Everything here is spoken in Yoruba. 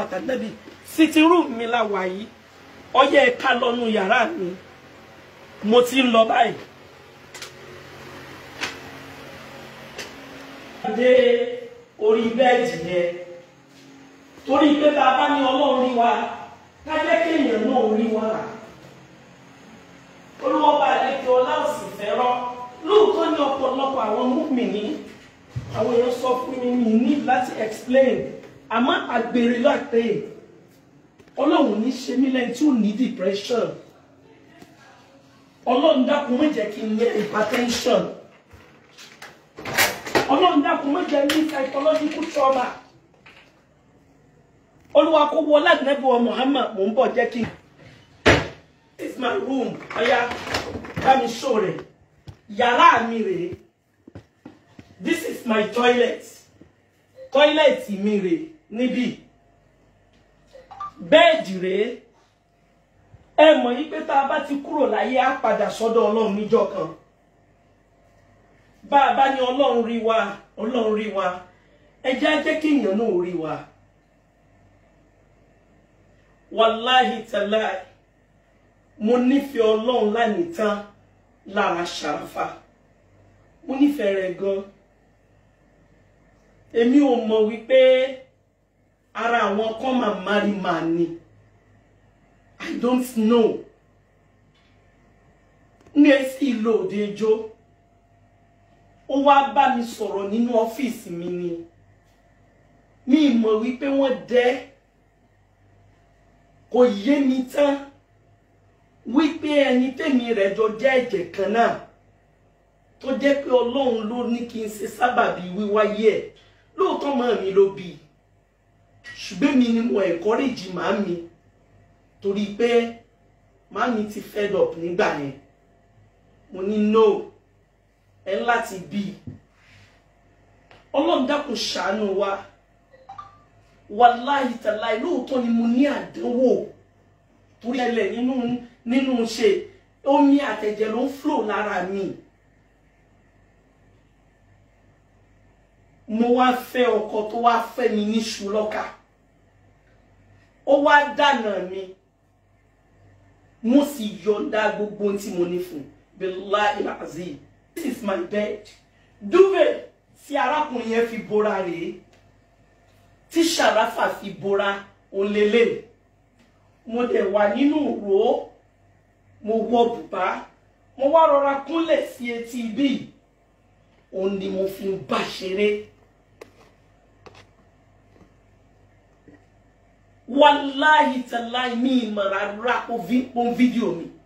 àtàlẹ́bí sitting room mi la wà yìí ọyẹ ẹ̀ka lọ́nu yàrá mi mo ti ń lọ báyìí. dé orí bẹ́ẹ̀dì yẹn torí pé tá a bá ní ọlọ́run rí wa ká jẹ́ kéèyàn náà rí wa olùwọ́ba àlejò ọlá òsì fẹ́ràn lóòótọ́ ní ọ̀pọ̀lọpọ̀ àwọn múmi-ní àwọn èèyàn sọ fún mi mi ní láti explain àmọ́ àgbèrè láti ọlọ́run ní ṣe mí lẹ́yìn tí ò ní depression ọlọ́run dákun má jẹ́ kí n ní hypertension ọlọ́run dákun má jẹ́ ní psychological trauma olúwa kó wọ ládùúgbò Muhammad mò ń bọ̀ jẹ́ kí n. this is my room ọ̀ya bá mi show rẹ̀ yàrá mi rèé this is my toilet toilet mi rèé níbí bẹ́ẹ̀dì rèé ẹ mọ̀ yí pé tá a bá ti kúrò láyé á padà sọ́dọ̀ ọlọ́run níjọ́ kan bá a bá ní ọlọ́run rí wa ọlọ́run rí wa ẹ jẹ́ á jẹ́ kí èèyàn náà rí wa wàláhì tàláì mo nífẹ̀ẹ́ ọlọ́run lánìí tán lára ṣàràfà mo nífẹ̀ẹ́ rẹ̀ gan èmi ò mọ̀ wípé ara àwọn kan máa marry man ni i don't know ní èsì ìlò òde ijó ó wá bá mi sọ̀rọ̀ nínú ọ́fíìsì mi ni mi mọ̀ wípé wọ́n dẹ́ kò yé mi tán wípé ẹni tèmi rẹ̀ jọ jẹ́ ẹ̀jẹ̀ kan náà tó jẹ́ pé ọlọ́run ló ní kí n ṣe sábàbí wíwáyé ẹ̀ lóòótọ́ màá mi ló bí i ṣùgbọ́n mi ni mo encourage màá mi torí pé màá mi ti fed up nígbà yẹn mo ní no ẹ láti bí i ọlọ́run dákun ṣàánú wa wàláhì tàláì lóòótọ́ ni mo ní àdánwò torí ẹlẹ̀ nínú nínú ṣe omi àtẹ̀jẹ̀ ló ń flow lára mi mo wá fẹ́ ọkọ tó wá fẹ́ mi ní ṣùlọ́kà ó wá dànà mi mo sì yọ̀ǹda gbogbo ohun tí mo ní fún billahi azim this is my bed duvet tí arákùnrin yẹn fi bora rèé tí ṣàráfà fi bora òlélẹ̀ mo dẹ̀ wà nínú ìró mo wọ bùbá mo wá rọra kúnlẹ̀ sí etí ibí òun ni mo fi ń bá ṣeré wàláhì tàláhì mi ìmọ̀ rárá ó fídíò mi